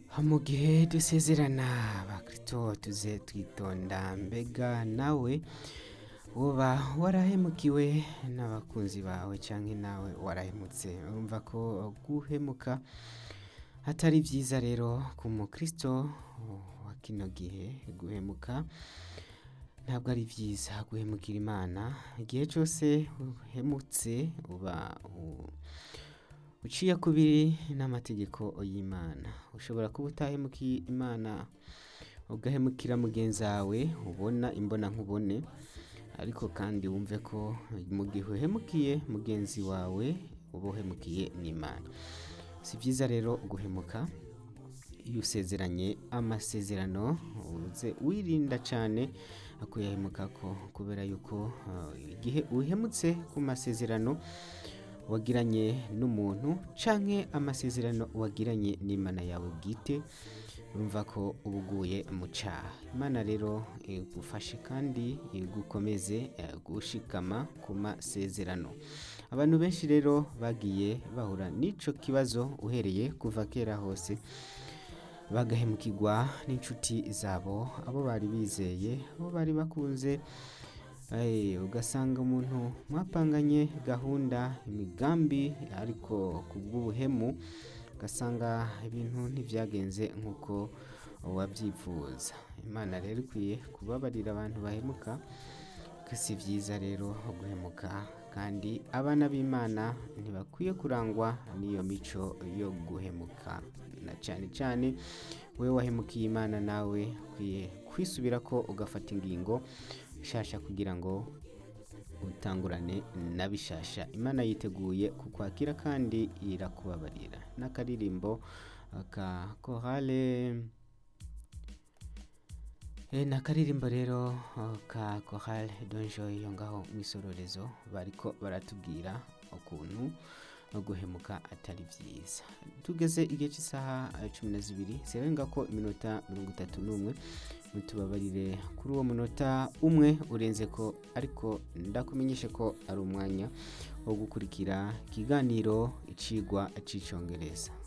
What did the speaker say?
ha mu gihe dusezerana abakristo tuze twitonda mbega nawe uba warahemukiwe n'abakunzi bawe cyangwa nawe warahemutse urumva ko guhemuka atari byiza rero ku mukristo wa kino gihe guhemuka ntabwo ari byiza guhemukira imana igihe cyose uhemutse uba uciye kubiri n'amategeko y'imana ushobora kuba utahemukiye imana ugahemukira mugenzi wawe ubona imbona nkubone ariko kandi wumve ko mu gihe uhemukiye mugenzi wawe uba uhemukiye n'imana si byiza rero guhemuka iyo usezeranye amasezerano uze wirinda cyane kuyahemuka ko kubera yuko igihe uhemutse ku masezerano wagiranye n'umuntu cyangwa amasezerano wagiranye n'imana yawe bwite urumva ko uba uguye mu cyaha imana rero igufashe kandi igukomeze gushikama ku masezerano abantu benshi rero bagiye bahura n'icyo kibazo uhereye kuva kera hose bagahemukirwa n'inshuti zabo abo bari bizeye abo bari bakunze ugasanga umuntu mwapanganye gahunda imigambi ariko ku bw'ubuhemu ugasanga ibintu ntibyagenze nk'uko wabyifuza imana rero ikwiye kubabarira abantu bahemuka si byiza rero guhemuka kandi abana b'imana ntibakwiye kurangwa n'iyo mico yo guhemuka na cyane cyane wowe wahemukiye imana nawe ukwiye kwisubira ko ugafata ingingo bishasha kugira ngo utangurane na bishasha imana yiteguye kukwakira kandi irakubabarira n'akaririmbo ka kohale ni akaririmbo rero ka kohale donjo iyo ngaho mu isororezo bariko baratubwira ukuntu no guhemuka atari byiza tugeze igihe cy'isaha cumi na zibiri zirenga ko iminota mirongo itatu n'umwe mutubabarire kuri uwo munota umwe urenze ko ariko ndakumenyeshe ko ari umwanya wo gukurikira ikiganiro icigwa cy'icyongereza